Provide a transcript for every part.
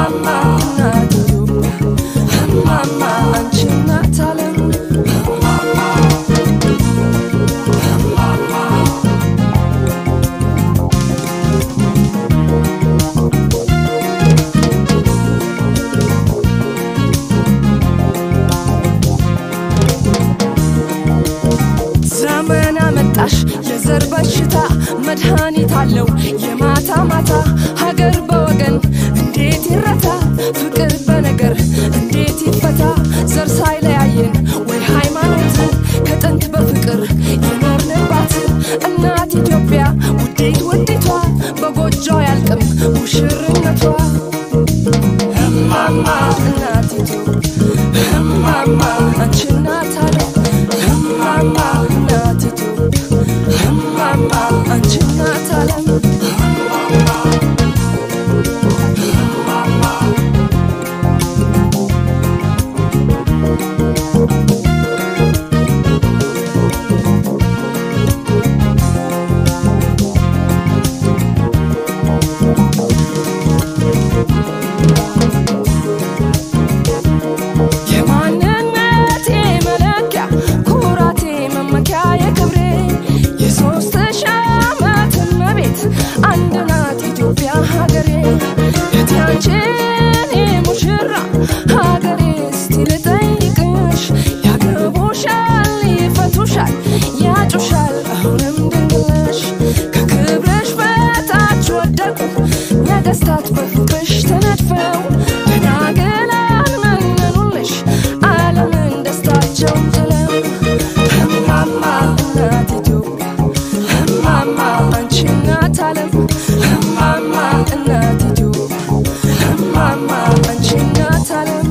እማማ እናት ኢትዮጵያ እማማ አንቺ እናት ዓለም ዘመን አመጣሽ የዘር በሽታ መድኃኒት አለው የማታ ማታ ሀገር በወገን እንዴት ይረታ ፍቅር በነገር እንዴት ይፈታ ዘር ሳይለያየን ወይ ሃይማኖት ከጥንት በፍቅር የኖርንባት እናት ኢትዮጵያ ውዴት ውዲቷ በጎጆ ያልቅም ሙሽርነቷ እማማ እናት ኢትዮጵያ እማማ አንቺ እናት ዓለም እማማ እናት ኢትዮጵያ እማማ አንቺ እናት ዓለም የማንነቴ መለኪያ ኩራቴ መመኪያ የክብሬ የሶስት ሺህ ዓመት እመቤት አንድ ናት ኢትዮጵያ ሀገሬ እቴ አንቺን ሙሽራ ሀገሬ እስቲ ልጠይቅሽ ያገቡሻል ይፈቱሻል ያጩሻል አሁንም ድንግልሽ ከክብርሽ በታች ወደቁ ነገስታት በፍቅርሽ ተነድፈው ደናግላን መነኑልሽ ዓለምን ደስታቸውን ጥለው እማማ እናት ኢትዮጵያ እማማ አንቺ እናት ዓለም እማማ እናት ኢትዮጵያ እማማ አንቺ እናት ዓለም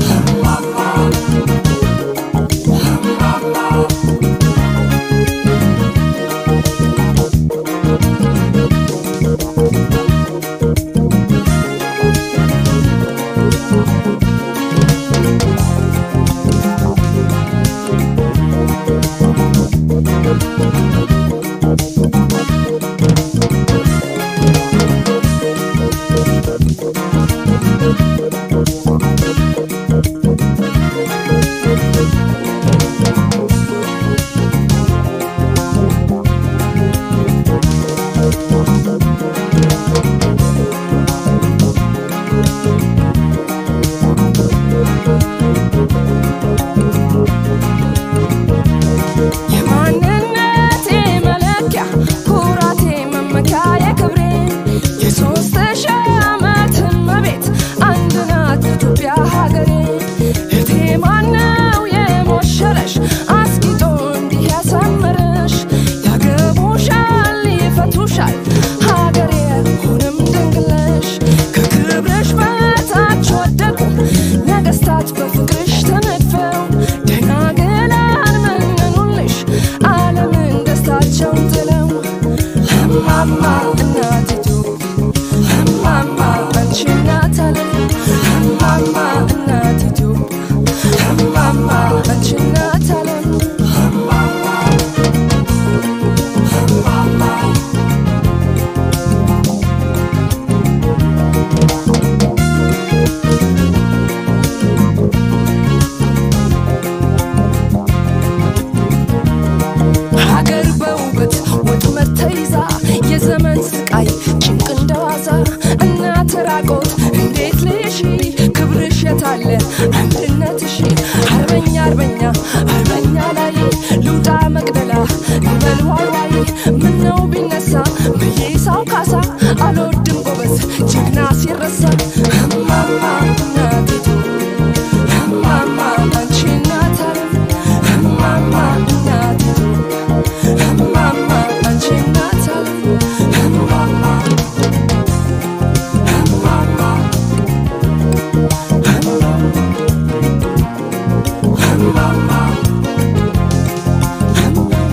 የማንነቴ መለኪያ ኩራቴ መመኪያ የክብሬ የሶስት ሺህ ዓመት እመቤት አንድ ናት ኢትዮጵያ ሀገሬ እቴ ማነው የሞሸረሽ አስጊጦ እንዲህ ያሳመረሽ ያገቡሻል ይፈቱሻል ሀገሬ ሁንም ድንግለሽ ከክብርሽ በታች ወደቁ ነገስታት በፍቅርሽ ተነድፈው ደናግላን መነኑልሽ ዓለምን ደስታቸውን ጥለው እማማ እናት ኢትዮጵያ እማማ አንቺ እናት ዓለም እማማ እናት ኢትዮጵያ እማማ አንቺ እናት ዓለም ሀገር በውበት ወጥመድ ተይዛ የዘመን ስቃይ ጭንቅ እንደዋዛ እናት ራቆት እንዴት ልሽ ክብርሽ የታለ አንድነትሽ አርበኛ አርበኛ አርበኛ ላይ ልውጣ መቅደላ ልበል ዋይ ዋይ ምነው ቢነሳ ብዬ ሳው ካሳ አልወድም ጎበዝ ጀግና ሲረሳ እማማ እናት ኢትዮጵያ እማማ አንቺ እናት ዓለም እማማ እናት ኢትዮጵያ እማማ አንቺ እናት ዓለም እማማ እማማ እማማ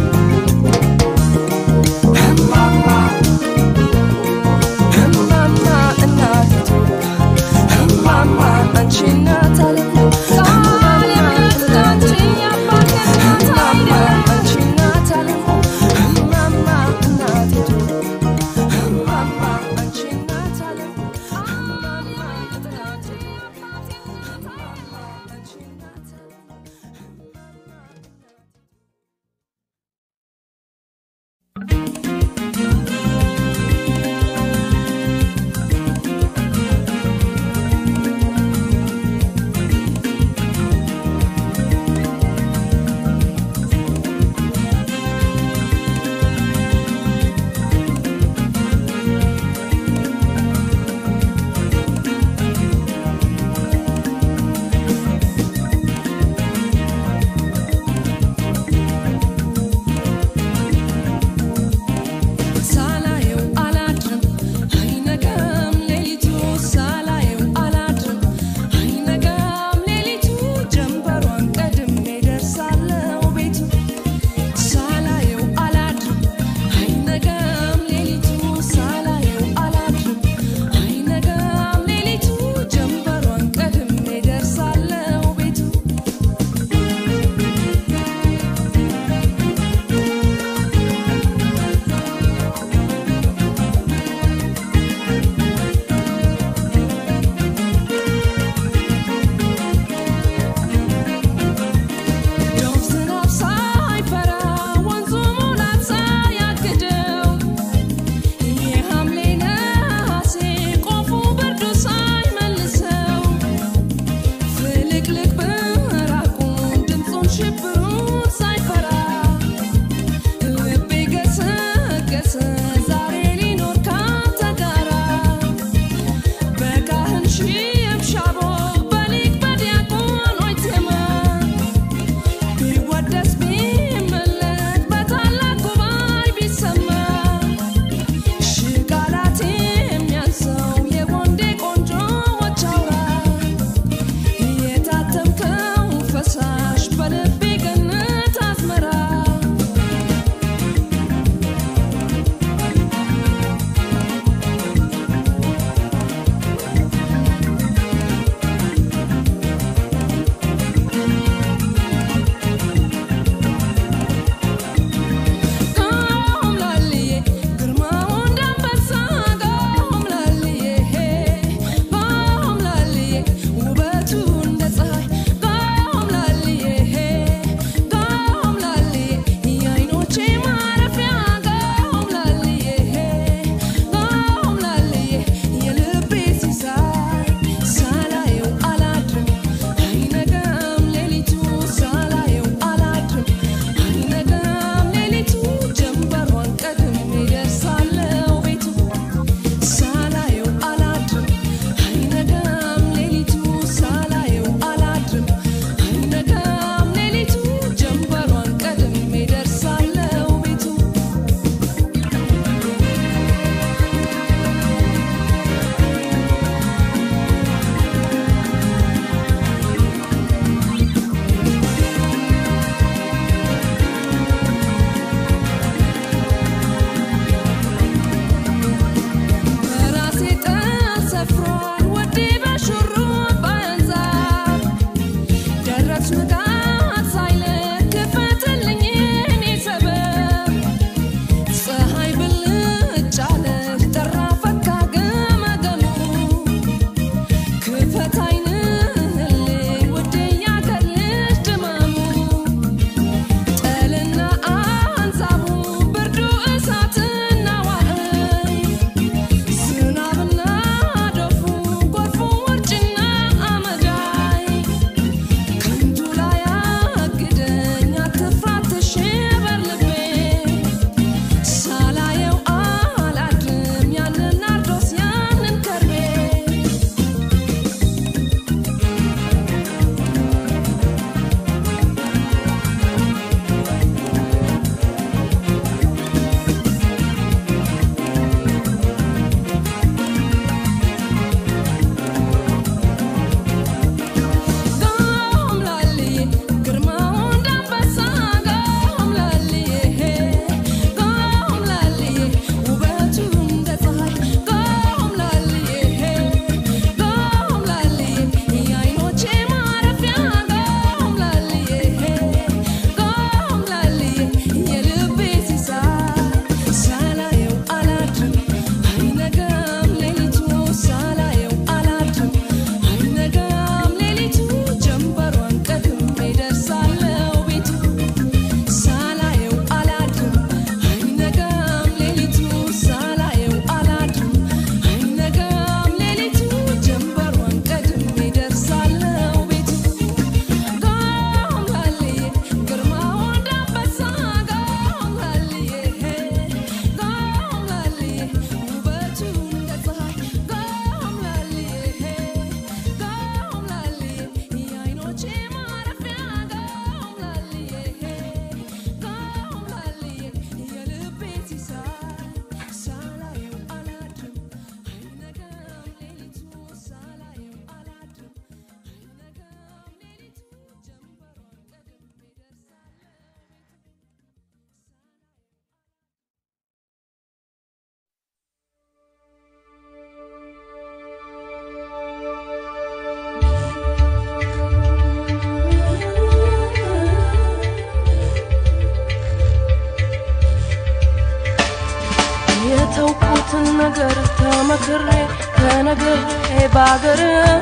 ነገር ተመክሬ ተነግሬ ባገር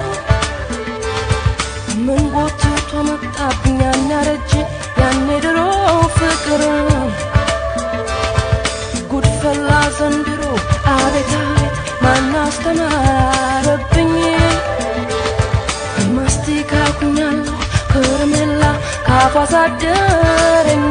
ምን ጎትቶ መጣብኝ ያን ያረጀ ያኔ ድሮ ፍቅር ጉድፈላ ዘንድሮ አቤት አቤት ማን አስተማረብኝ ማስቲካ ኩኛለሁ ከረሜላ ካፏ ሳደረኝ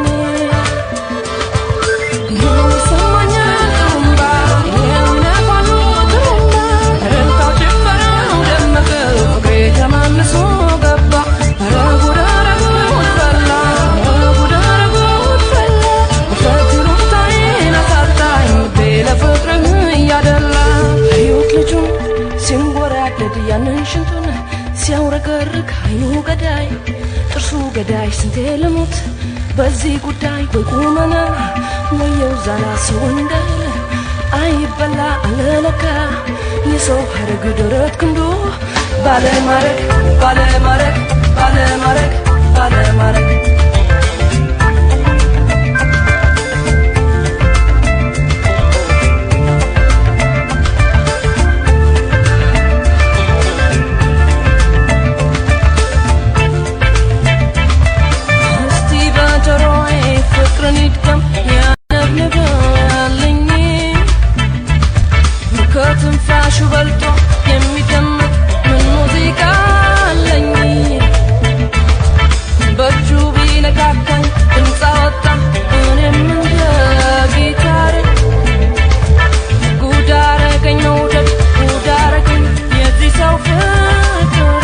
ይሰማኛል ጥሩምባ የሚነፋሉ ጥሩምባ እልልታው ጭፈራው ደመቀ ፍቅሬ ተማምሶ ገባ ኧረ ጉድ ኧረ ጉድ ፈላ ኧረ ጉድ ኧረ ጉድ ፈላ ውፍረት ይሉኝታዬን አሳጣኝ ልቤ ለፍቅርህ እያደላ አዩት ልጁን ሲንጎራደድ ያንን ሽንቱን ሲያውረገርግ አይኑ ገዳይ ጥርሱ ገዳይ ስንቴ ልሙት በዚህ ጉዳይ ወይ ቁመና ወየው ዛላ ሰው እንዳለ አይበላ አለለካ የሰው ሀረግ ደረት ክንዱ ባለማረግ ባለማረግ ባለማረግ ባለማረግ እስቲ በጆሮዬ ፍቅርን ይድገም ያነብንባልኝ ከትንፋሹ በልጦ የሚደመጥ ምን ሙዚቃ አለኝ በእጁ ቢነካካኝ ድምፅ አወጣ እኔም እንደ ጊታሬ ጉድ አረገኝ መውደድ ጉድ አረገኝ የዚህ ሰው ፍቅር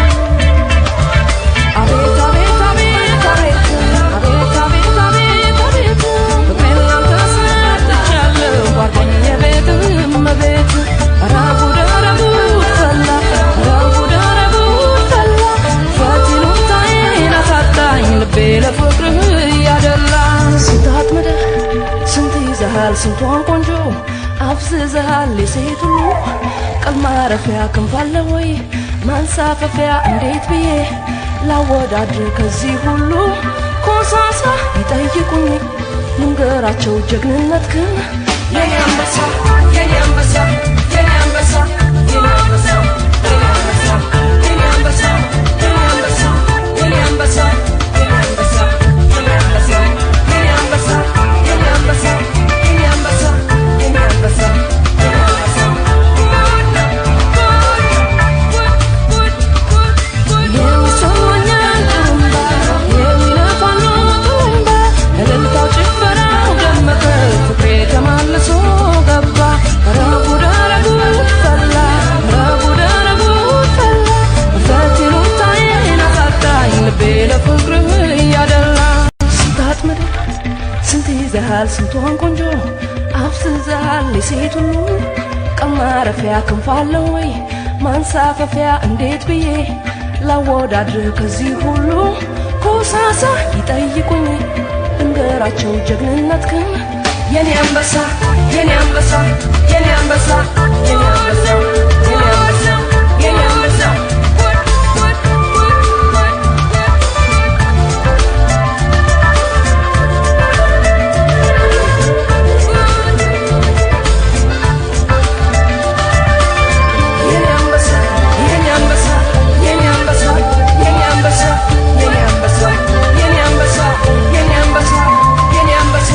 አቤት አቤት አቤት አቤት አቤት አቤት አቤት አቤት ፍቅሬን ላንተ ሰጥቻለሁ ጓደኛ ቤት እመቤት ኧረ ጉድ ኧረ ጉድ ፈላ ኧረ ጉድ ኧረ ጉድ ፈላ ውፍረት ይሉኝታዬን አሳጣኝ ልቤ ለፍቅርህ እያደላ ስንት አጥምደህ ስንት ይዘሃል ስንቷን ቆንጆ አፍዝዘሃል የሴት ሁሉ ቀል ማረፊያ ክንፍ አለ ወይ ማንሳፈፊያ እንዴት ብዬ ላወዳድር ከዚህ ሁሉ ኮሳሳ ይጠይቁኝ ልንገራቸው ጀግንነት ግን የኔ አንበሳ የኔ አንበሳ የኔ አንበሳ የኔ አንበሳ የኔ አንበሳ የኔ አንበሳ የኔ አንበሳ የኔ አንበሳ የኔ አንበሳ የኔ አንበሳ የኔ አንበሳ የኔ አንበሳ የኔ አንበሳ የኔ አንበሳ የኔ የሚሰማኛል ጥሩምባ የሚነፋሉ ጥሩምባ እልልታው ጭፈራው ደመቀ ፍቅሬ ተማልሶ ገባ ኧረ ጉድ ኧረ ጉድ ፈላ ኧረ ጉድ ኧረ ጉድ ፈላ ውፍረት ይሉኝታዬን አሳጣኝ ልቤ ለፍቅርህ እያደላ ስንት አጥምደህ ስንት ይዘሃል ስንቷን ቆንጆ አፍዝዘሃል የሴት ሁሉ ቀን ማረፊያ ክንፍ አለው ወይ ማንሳፈፊያ እንዴት ብዬ ላወዳድር ከዚህ ሁሉ ኮሳሳ ይጠይቁኝ እንገራቸው ጀግንነት ግን የኔ አንበሳ የኔ አንበሳ የኔ አንበሳ የኔ አንበሳ የኔ አንበሳ የኔ አንበሳ የኔ አንበሳ የኔ አንበሳ የኔ አንበሳ የኔ አንበሳ የኔ አንበሳ የኔ አንበሳ የኔ አንበሳ የኔ አንበሳ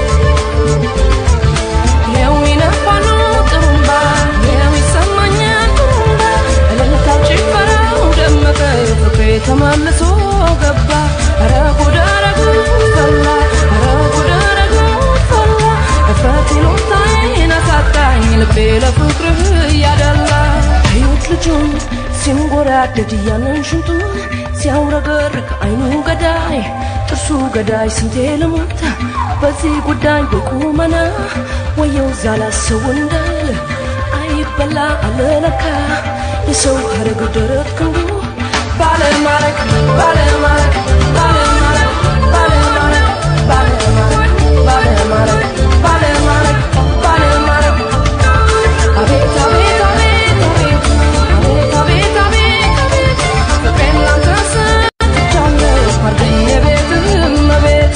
የሚነፋሉ ጥሩምባ የሚሰማኛል ጥሩምባ እልልታው ጭፈራው ደመቀ ፍቅሬ ተመልሶ ገባ ኧረ ጉድ ኧረ ጉድ ፈላ ኧረ ጉድ ኧረ ጉድ ፈላ እፍረት ይሉኝታዬን አሳጣኝ ልቤ ለፍቅርህ እያደላ አዩት ልጁን ሲንጎራደድ ያንን ሽንቱን ሲያውረገርግ አይኑ ገዳይ ጥርሱ ገዳይ ስንቴ ልሙት በዚህ ጉዳይ በቁመና ወየው ዛላ ሰው እንዳለ አይበላ አለለካ የሰው ሀረግ ደረት ክንዱ ባለማረግ ባለማረግ ባለማረግ ባለማረግ ባለማረግ ባለማረግ ባለማረግ ባለማረግ አቤት አቤት አቤት አቤት አቤት አቤት አቤት አቤት ፍቅሬን ላንተ ሰጥቻለሁ ጓደኛዬ ቤት እመቤት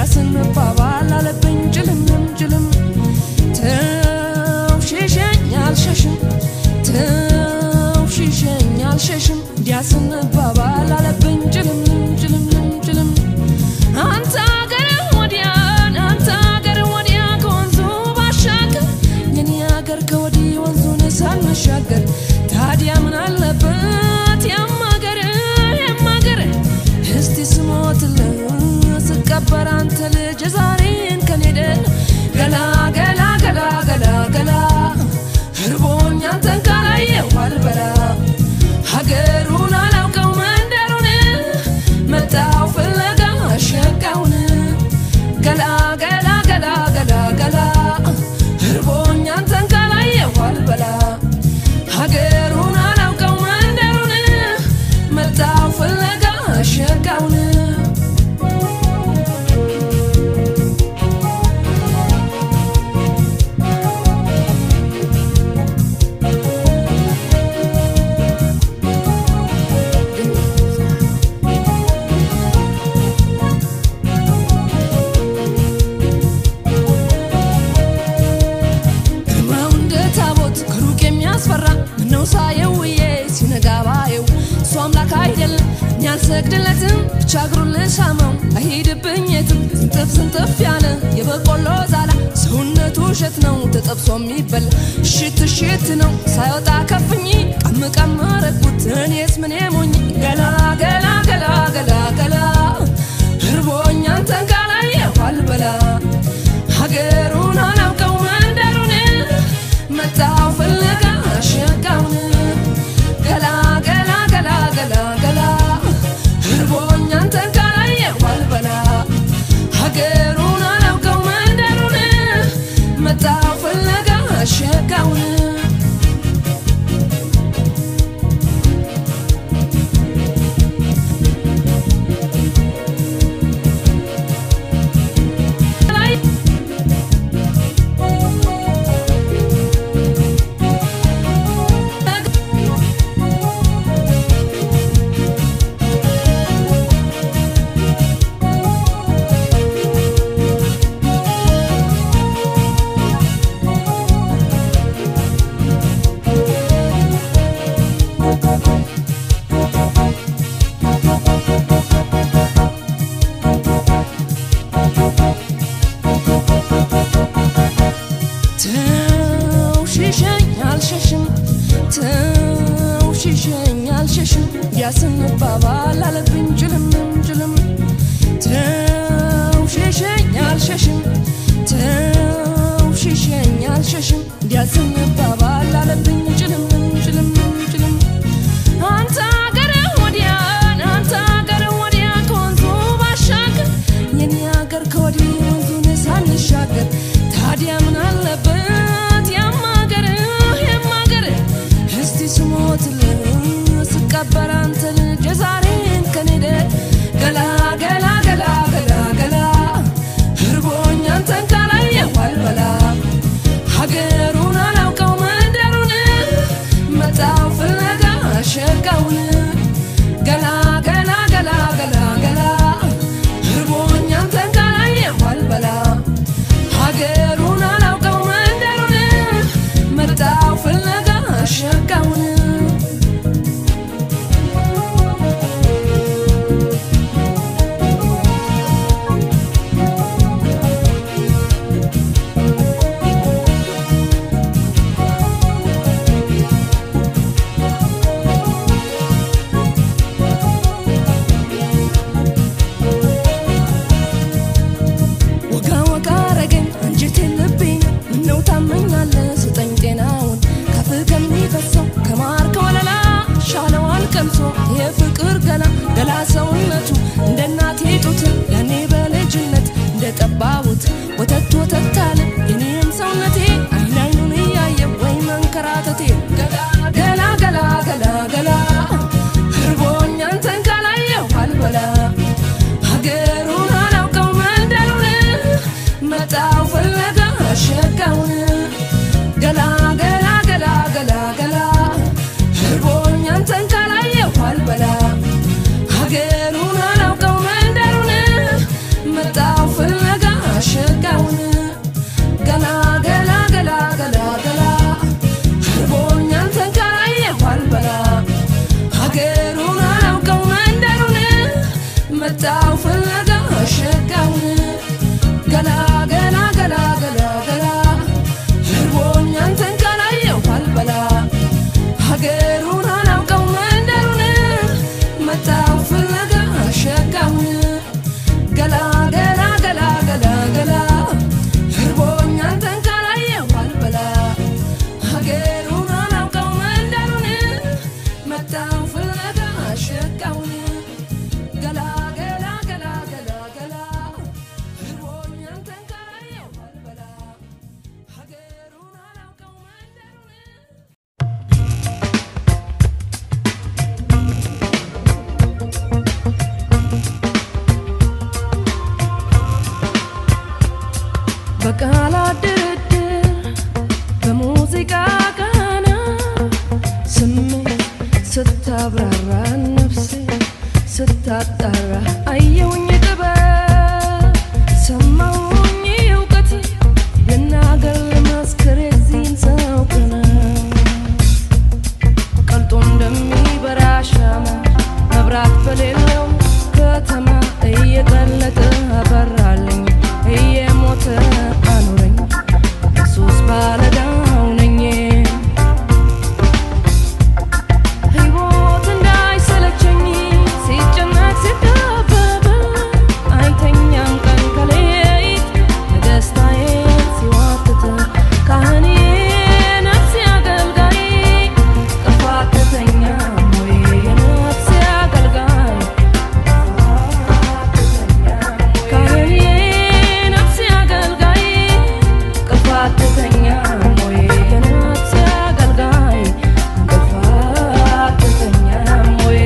እንዲያስንባባል አለብኝ ጭልምም ጭልም ተው ሽሸኝ አልሸሽም ተው ሽሸኝ አልሸሽም እንዲያስንባባል አለብኝ ጭልምም ጭልምም ጭልም አንተ አገር ወዲያን አንተ አገር ወዲያ ከወንዙ ባሻገር የኔ አገር ከወዲህ ወንዙን ሳንሻገር ታዲያ ምን አለበት ያማገር ያማገር እስቲ ስሞትልህ ስቀበር አንተ ልጅ ዛሬን ከኔደ ገላ ገላ ገላ ገላ ገላ እርቦኝ አንተን ካላየሁ አልበላ ሀገሩን አላውቀው መንደሩን መጣው ፍለጋ ሸጋውን ገላ ገላ ገላ ገላ ገላ እርቦኝ አንተን ካላየሁ አልበላ ሀገሩን አላውቀው መንደሩን መጣው ፍለጋ ሸጋውን ግርማው እንደ ታቦት ከሩቅ የሚያስፈራ ምነው ሳየው ውዬ ሲነጋ ባየው እሱ አምላክ አይደለም እኔ አልሰግድለትም ብቻ እግሩን ልሳመው አይሄድብኝ የትም ስንጥፍ ስንጥፍ ያለ የበቆሎ ዛላ ሰውነቱ እሸት ነው ተጠብሶ የሚበላ እሽት እሽት ነው ሳይወጣ ከፍኝ ቀም ቀም ረግኩት እኔስ ምን ሞኝ ገላ ገላ ገላ ገላ ገላ እርቦኝ አንተን ካላየሁ አልበላ ሀገሩን አላውቀው መንደሩን መጣው ፍለጋ ሸጋውን ገላ ገላ ገላ ገላ ገላ እርቦኝ አንተን ካላየሁ አልበላ ሀገሩን አላውቀው መንደሩን መጣው ፍለጋ ሸጋውን ተው ሽሸኝ አልሸሽም ተው ሽሸኝ አልሸሽም ያስንባባል አለብኝ ጭልምም ጭልም ተው ሽሸኝ አልሸሽም ተው ሽሸኝ አልሸሽም ያስንባባል አለብኝ ጭልምም ጭልምም ጭልም አንተ አገር ወዲያን አንተ አገር ወዲያ ከወንዙ ባሻገር የኔ አገር ከወዲህ ወንዙን ሳንሻገር ታዲያ ምን አለበት ያማገር ያማገር እስቲ ስሞትልህ ስቀበር አንተ ልጅ የዛሬን ከኔደ ገላ ገላ ገላ ገላ ገላ እርቦኝ አንተን ካላየሁ አልበላ ሀገሩን አላውቀው መንደሩን መጣው ፍለጋ ሸጋውን ገላ ገላ ገላ ገላ ገላ እርቦኝ አንተን ካላየሁ አልበላ ሀገሩን አላውቀው መንደሩን መጣው ፍለጋ ሸጋውን ወጋ ወጋ አረገኝ አንጀቴን ልቤን ምነው ታመኛለህ ስጠኝ ጤናውን ከፍ ከሚፈሰው ከማር ከወለላ ሻለዋል ቀምሶ የፍቅር ገላ ገላ ሰውነቱ እንደ እናቴ ጡት ያኔ በልጅነት እንደ ጠባቡት ወተት ወተት አለ የኔም ሰውነቴ አይን አይኑን እያየ ወይ መንከራተቴ ገላ ገላ ገላ ገላ ገላ እርቦኝ አንተን ካላየሁ አልበላ ሀገሩን አላውቀው መንደሩን መጣው ፍለጋ ሸጋውን በቃላት ድርድር በሙዚቃ ቃና ስሜት ስታብራራ ነፍሴ ስታጣራ አየውኝ ጥበብ ሰማውኝ እውቀት ልናገር ልመስክር የዚህን ሰው ቅናት ቀልጦ እንደሚበራ ሻማ መብራት በሌለው ከተማ እየቀለጠ አበራልኝ እየሞተ አኖረኝ ኢየሱስ ባለዳው ነኝ ሕይወት እንዳይሰለቸኝ ሲጨነቅ ሲጠበብ አይተኛም ቀን ከሌሊት ለደስታዬ ሲዋትት ካህኔ ነፍሴ አገልጋይ ቅፋት ትተኛም ወይ የነፍሴ አገልጋይ ካህኔ ነፍሴ አገልጋይ ቅፋት ትተኛም ወይ የነፍሴ አገልጋይ ቅፋት ትተኛም ወይ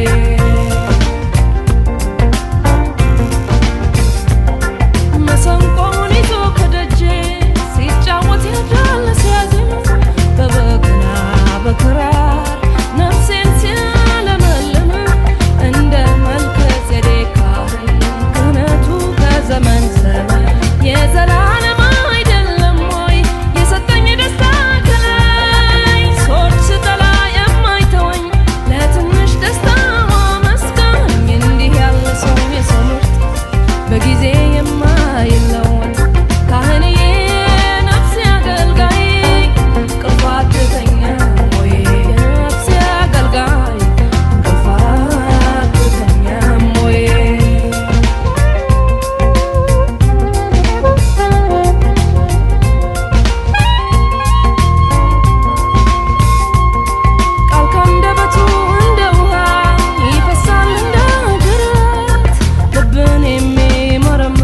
መሰንቆውን ይዞ ከደጄ ሲጫወት ያድራል ሲያዜም በበገና በክራር ነፍሴን ሲያለመልም እንደ መልከ ጼዴቅ ካህን ክህነቱ ከዘመን ዘመን የዘላለም አይደለም ወይ የሰጠኝ ደስታ ከላይ ሰዎች ስጠላ የማይተወኝ ለትንሽ ደስታ ማመስገኝ እንዲህ ያለ ሰው የሰው ምርጥ በጊዜ የማይለወጥ ካህንዬ ነፍሴ አገልጋይ ቅፋት ትተኛም ወይ የነፍሴ አገልጋይ ቅፋት ትተኛም ወይ ቃል ካንደበቱ እንደ ውሃ ይፈሳል እንደ ጅረት ልብን የሚመረምር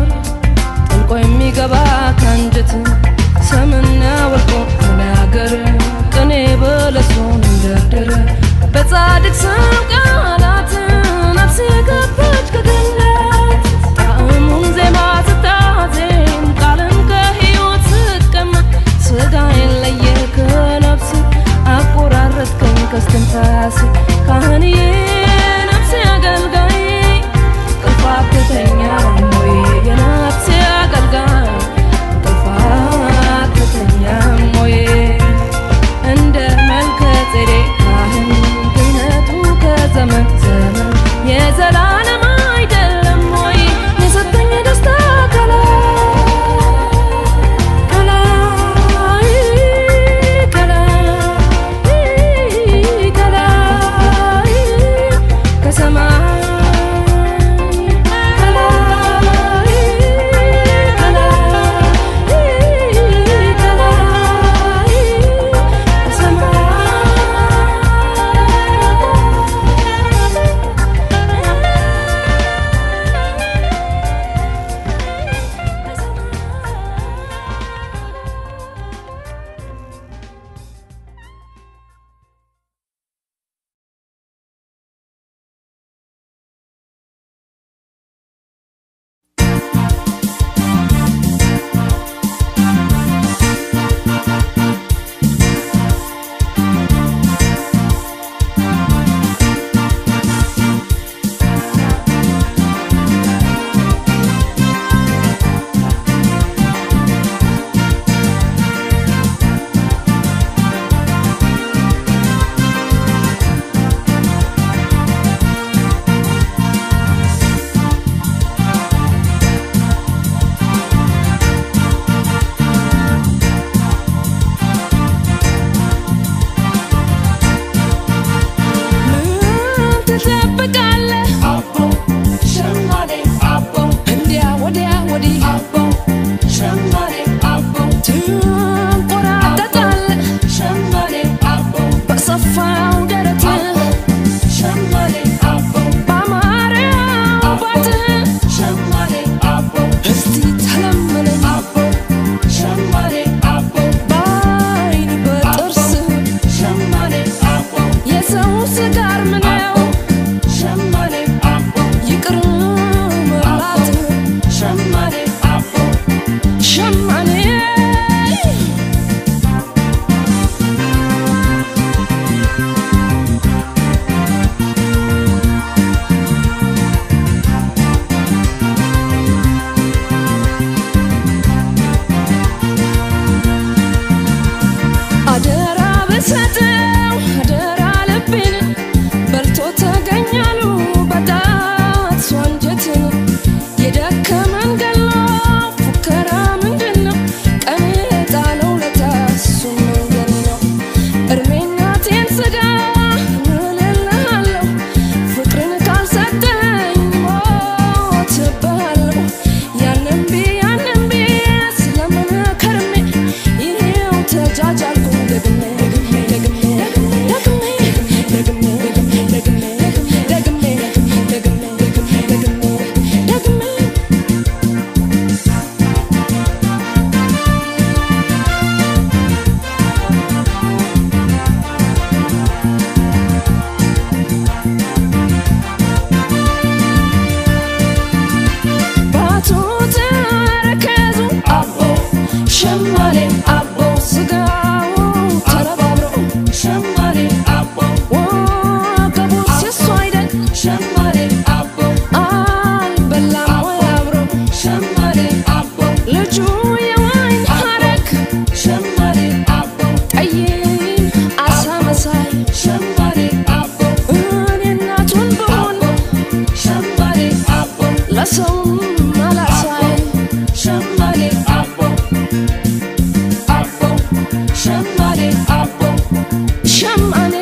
ከመንገድ ላይ ፉከራ ምንድን ነው? ቀን የጣለው ለታ እሱ መንገድ ነው። እድሜናቴን ስጋ እልልሃለሁ ፍቅርን ካልሰጠኝ ሞትብሃለሁ። ያንን ቢ ያንን ቢ ስለምን ከርሜ ይሄው ተጃጃልኩ ደግሜ ደግሜ ደግሜ ደግሜ ደግሜ ደግሜ ደግሜ ደግሜ ደግሜ ደግሜ ባቱ ተረከዙ አቦ ሸማኔ አቦ ስጋው ተረባብሮ ሸማኔ አቦ ወገቡ ሲሱ አይደል ሸማኔ አቦ አልበላም ወይ አብሮ ሸማኔ አቦ ልጁ የወይን ሐረግ ሸማኔ አቦ ጠይም አሳ መሳይ ሸማኔ አቦ እኔ እናቱን ብሆን ሸማኔ አቦ ለሰውም አላሳይ ሸማኔ አቦ አቦ ሸማኔ አቦ ሸማኔ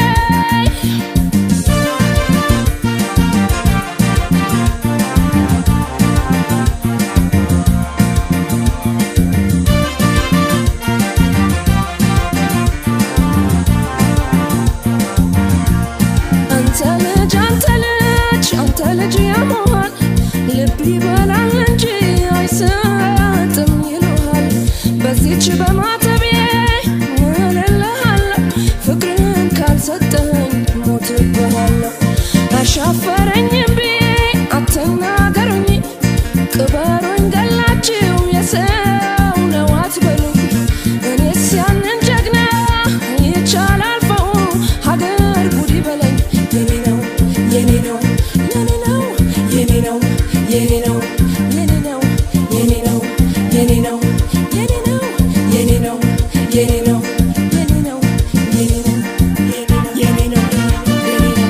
አንተ ልጅ አንተ ልጅ አንተ ልጅ ያመሃል ልብ ይበላል እንጂ አይሰጥም ይሉሃል። በዚች በማተቤ እልልሃለሁ ፍቅርን ካልሰጠኝ ሞትብሃለሁ። አሻፈረኝም ብዬ አትናገሩኝ፣ ቅበሩኝ ገላችሁ የሰው ነው አትበሉኝ። እኔስ ያንን ጀግና ይቻል አልፈው ሀገር ጉድ ይበለኝ የኔ ነው የኔ ነው የኔ ነው የኔ ነው የኔ ነው የኔ ነው የኔ ነው የኔ ነው የኔ ነው የኔ ነው የኔ ነው የኔ ነው የኔ ነው የኔ ነው የኔ ነው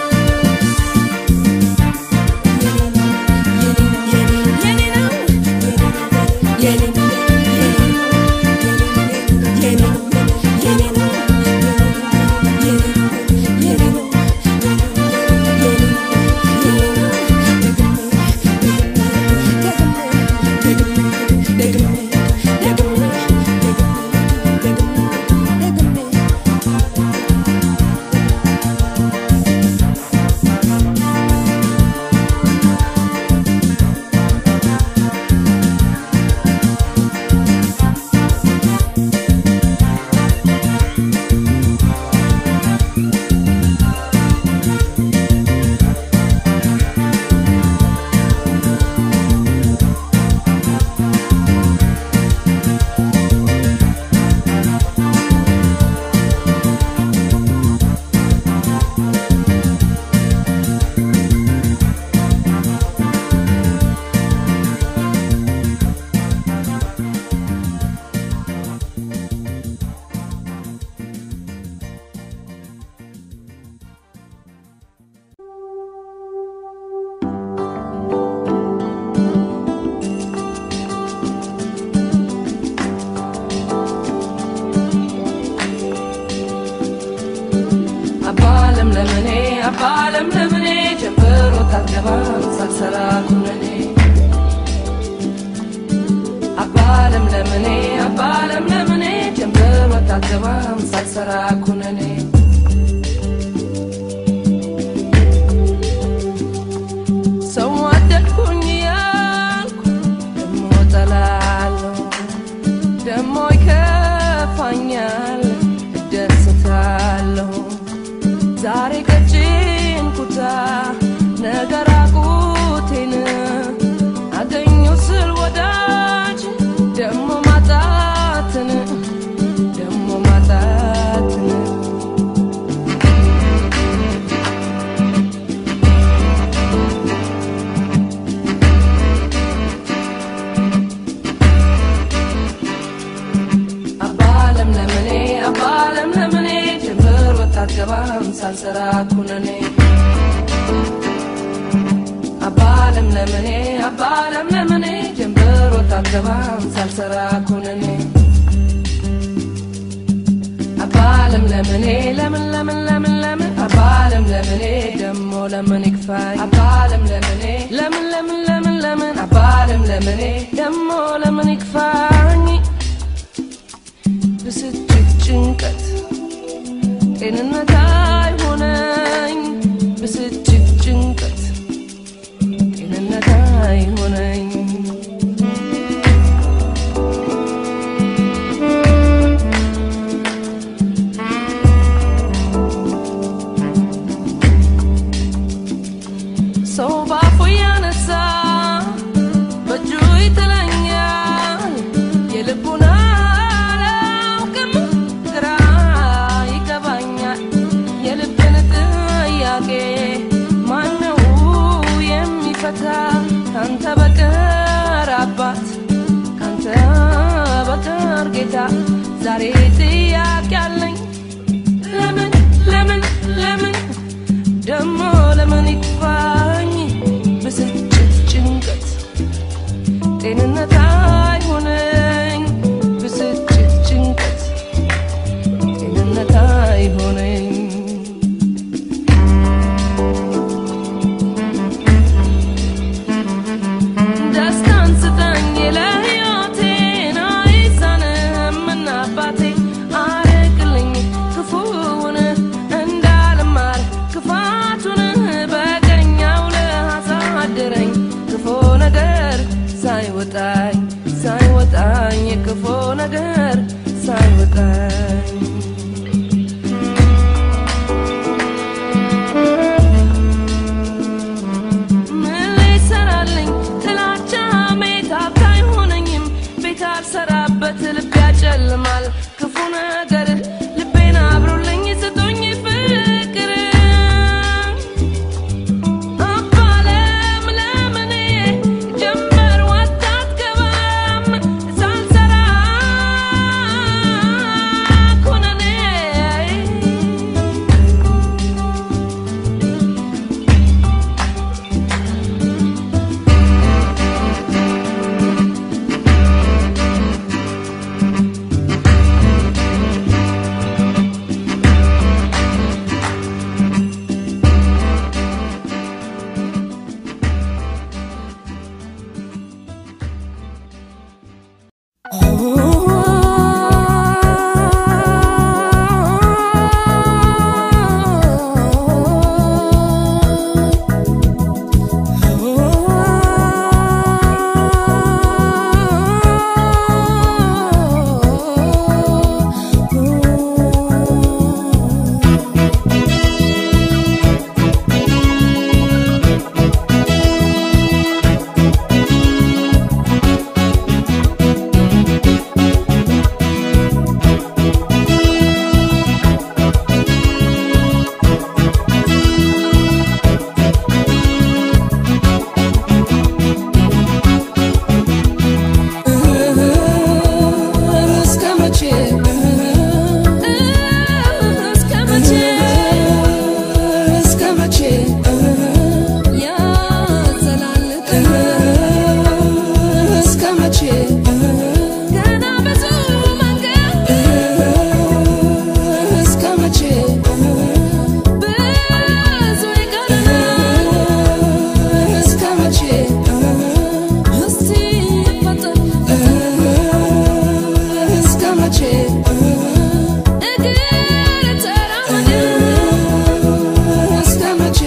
አባለም ለምኔ አባለም ለምኔ ጀምሮ ታገባም ሳልሰራ ኩነኔ አባለም ለምኔ አባለም ለምኔ ጀምሮ ታገባም ሳልሰራ ኩነኔ ሰው ወደድኩኝ ያልኩ ደሞ ጠላለሁ ደሞ ይከፋኛል እደስታለሁ ዛሬ ቀጭን ኩታ ነገር አቁቴን አገኙ ስል ወዳጅ ደሞ ማጣትን ደሞ ማጣትን አባለም ለምኔ አባለም ለምኔ ጀምር ወጣት ገባም ሳልሰራ ኩነኔ አባለም ለምለምኔ አባ ለምለምኔ ጀንበር ወጣ አትገባም ሳልሰራ ኩነኔ አባ ለምለምኔ ለምን ለምን ለምን ለምን አባ ለምለምኔ ደሞ ለምን ይክፋኝ አባ ለምለምኔ ለምን ለምን ለምን ለምን አባ ለምለምኔ ደሞ ለምን ይክፋኝ ብስጭት ጭንቀት ጤንነት አይሆነኝ ብስጭት ጭንቀት ጤንነት አይሆነኝ ሰው ባፉ ያነሳ በእጁ ይጥለኛል የልቡን አላውቅም ግራ ይገባኛል የልብን ጥያቄ ማነው የሚፈታ ካንተ በቀር አባት ካንተ በቀር ጌታ ዛሬ ጥያቄ አለኝ ለምን ለምን ለምን ደሞ ለምን ይክፋኝ ብስጭት ጭንቀት ጤንነት አይሆነኝ ብስጭት ጭንቀት ጤንነት አይሆነኝ ደስታን ስጠኝ ለሕይወቴን አይሳንህምና አባቴ አርቅልኝ ክፉውን እንዳልማር ክፋቱን በቀኛው ለአሳድረኝ ክፉ ነገር ሳይወጣኝ ሳይወጣኝ ክፉ ነገር ሳይወጣኝ ምን ሊሰራልኝ ጥላቻ ሜታት አይሆነኝም ቤት አልሰራበት ልቤ ያጨልማል ክፉ ነገር ልቤን አብሮልኝ ስጡኝ ፍቅር አባለም ለምኔ ጀመር ወጣ አትገባም ሳልሰራ ኩነኔ እስከ መቼ እስከ መቼ እስከ መቼ ያዘላልቅ እስከ መቼ ገና ብዙ መንገድ እስከ መቼ ብዙ ይቀረናል እስከ መቼ እስቲ ፈጠን እስከ መቼ እግር ተራመድ እስከ መቼ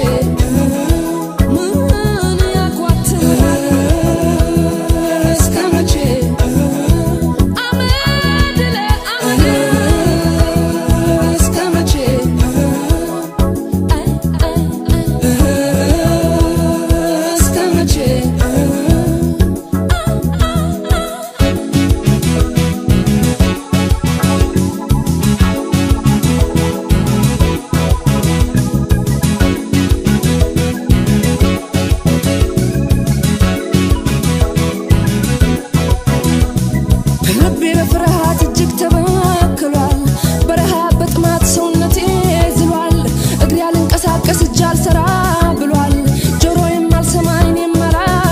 ምን ያጓትታል እስከ መቼ አመድ ለአመድ እስከ መቼ እስከ መቼ ልቤ በፍርሃት እጅግ ተበክሏል። በረሃብ በጥማት ሰውነቴ ዝሏል። እግሬ አልንቀሳቀስ እጅ አልሰራ ብሏል። ጆሮዬም አልሰማ ዓይኔም አላይ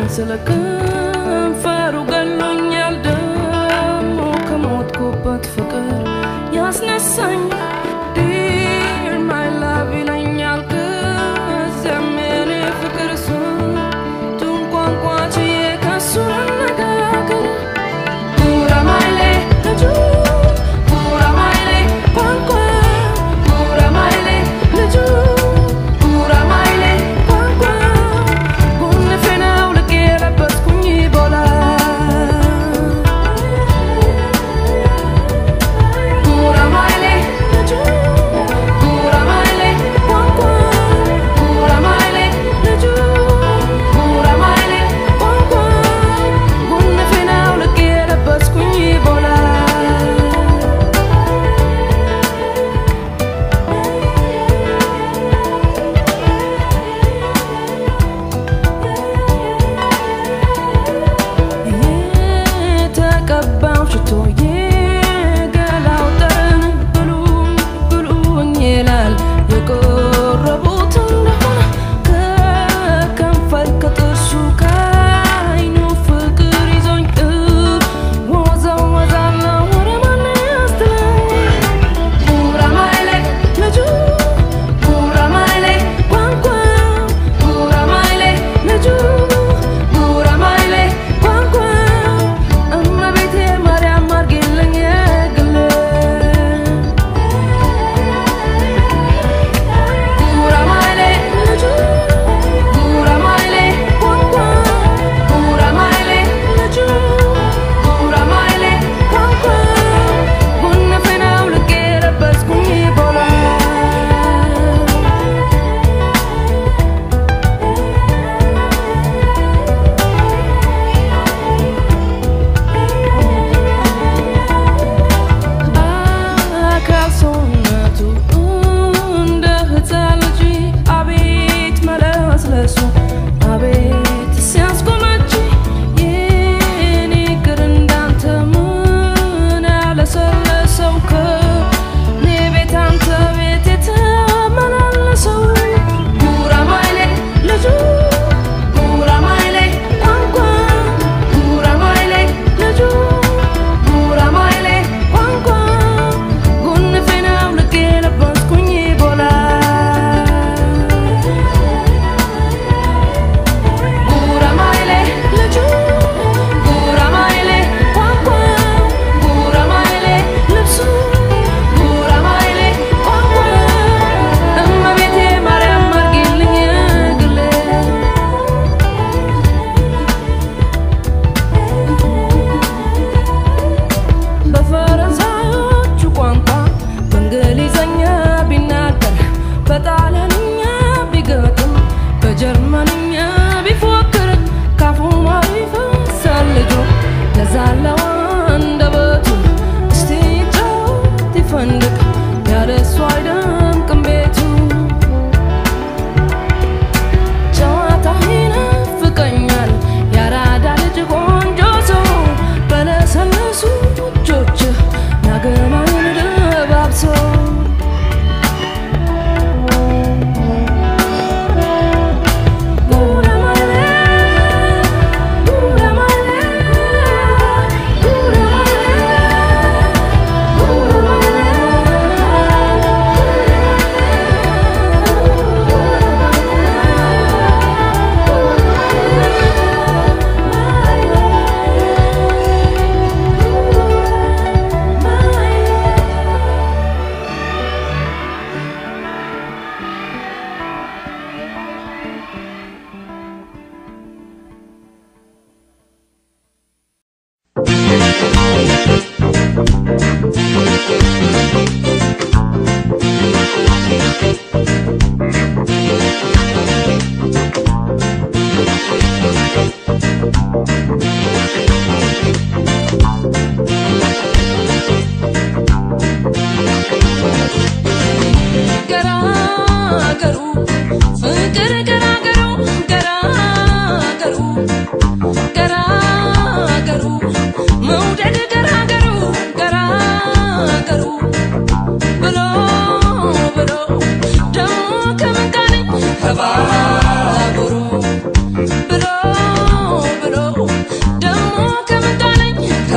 ስለ ከንፈሩ ገሎኛል ደሞ ከሞትኩበት ፍቅር ያስነሳኝ ዲር ማይ ላቭ ይለኛል ከዚያም የኔ ፍቅር ስንቱን ቋንቋ ችዬ ከሱ ልነጋገር ጉራማይሌ ልጁ ጉራማይሌ ቋንቋ ጉራማይሌ ልጁ ጉራማይሌ ቋንቋ ጉንፌ ነው ልክ የለበስኩኝ ቦላ ጉራማይሌ ልጁ ጉራማይሌ ቋንቋ ጉራማይሌ ልጁ ጉራማይሌ ቋንቋ ጉንፌ ነው ልክ የለበስኩኝ ቦላ የተቀባው ሽቶ የገላው ጠረን ብሉኝ ብሉኝ ይላል የቆረቡት እንደሆነ ከከንፈር ከጥርሱ ከዓይኑ ፍቅር ይዞኝ እወዛወዛለሁ ወደ ማን ያስትለኝ ጉራማይሌ ልጁ ጉራማይሌ ቋንቋ ጉራማይሌ ልጁ ጉራማይሌ ቋንቋ እመቤቴ ማርያም አርጌልኝ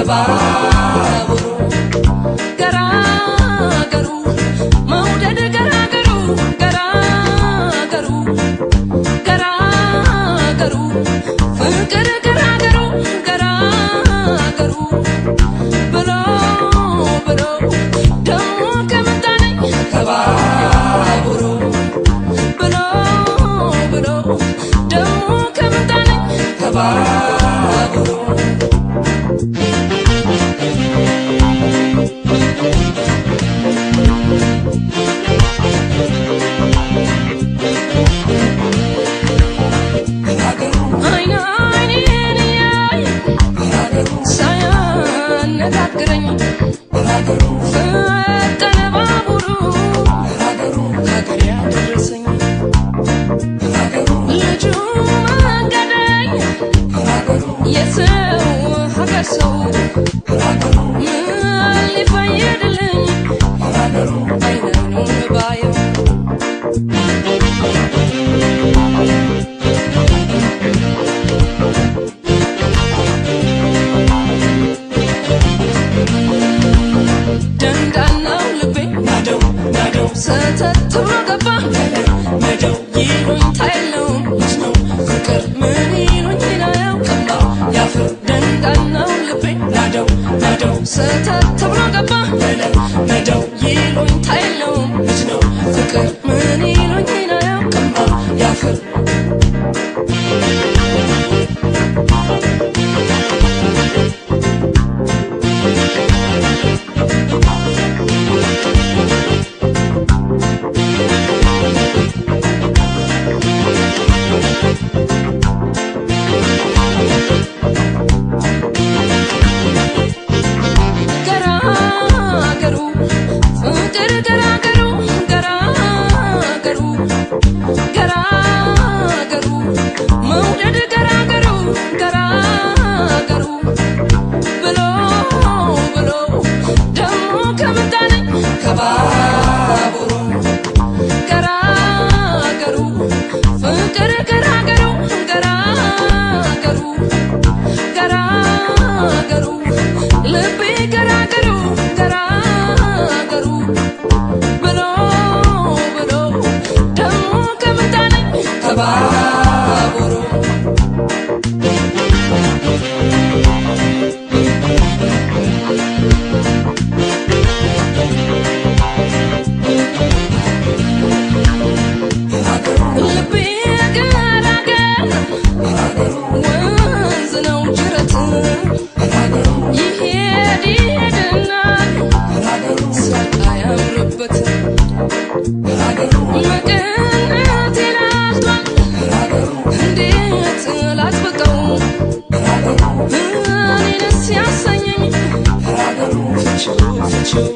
ከባቡሩ ገራገሩ መውደድ ገራገሩ ገራገሩ ገራገሩ ፍቅር ገራገሩ ገራገሩ ብሎ ብሎ ደሞ ከመጣነኝ ከባቡሩ ብሎ ብሎ ደሞ ከመጣነኝ ከባቡሩ አይን አይኔን እያየ ሳያነጋግረኝ ፈጠነ ባቡሩ ሀገር ያደረሰኝ ልጁ መንገደኝ የሰው ሀገር ሰው ምን ሊፈይድልኝ አይኑን ባየው ደንዳናው ልቤ ናደው ናደው ሰተት ብሎ ገባ መደው ይሉኝታ የለውም ነው ፍቅር ምን ይሉኝ አያውቅም ያፍር ደንዳናው ልቤ ናደው ናደው ሰተት ብሎ ገባ መደው ይሉኝታ የለውም ነው ፍቅር ምን ይሉኝ አያውቅም ያፍር ገራገሩ ፍቅር ገራገሩ ገራገሩ ገራገሩ መውደድ ገራገሩ ገራገሩ ብሎ ብሎ ደሞ ከመጣነኝ ከባቡሩ ገራገሩ ፍቅር ገራገሩ ገራገሩ ገራገሩ ልቤ ገራገሩ ገራገሩ ብሎ ብሎ ደሞ ከመጣነኝ ከባቡሩ ልቤ ገራገር ወንዝ ነው ጅረት ይሄድ ይሄድና ሳቅ አያምርበት መቀነቴን አልቷል እንዴት ላጥብቀው እኔንስ ያሰኘኝ ፍቺው ፍቺው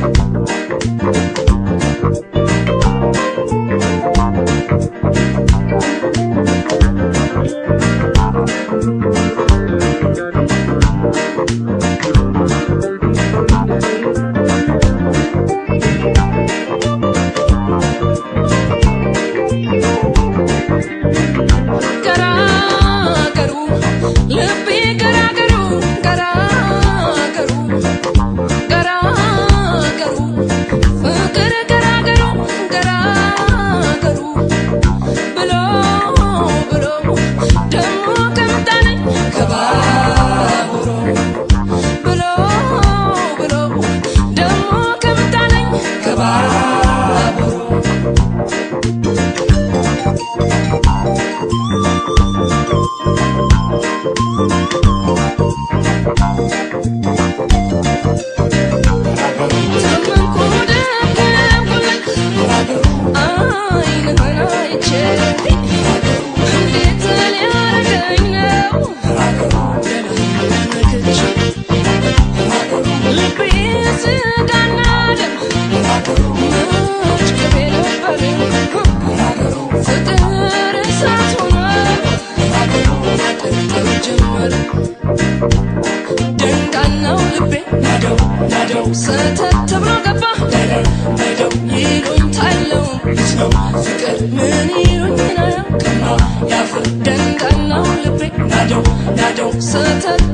ገራገሩ ልቤ ገራገሩ ገራገሩ ገራገሩ ፍቅር ገራገሩ ገራገሩ ብሎ ብሎ ደሞ ከመጣነኝ ከባቡሩ ብሎ ብሎ ደሞ ከመጣነኝ ከባቡሩ ተመንኩ ደገምኩልህ አይንህን አይቼ እንዴት ሊያረገኝ ነው ነክቼ ልቤ ስጋና ደም መች ቅቤ ነበር ፍቅር እሳት ሆነ ያቀልጠው ጀመረ ደንዳናው ልቤ ናደው ናደው ሰተት ብሎ ገባ መደው ይሉኝታ የለውም ነው ፍቅር ምን ይሉኝ አያውቅም ያፍር ደንዳናው ልቤ ናደው ናደው ሰተት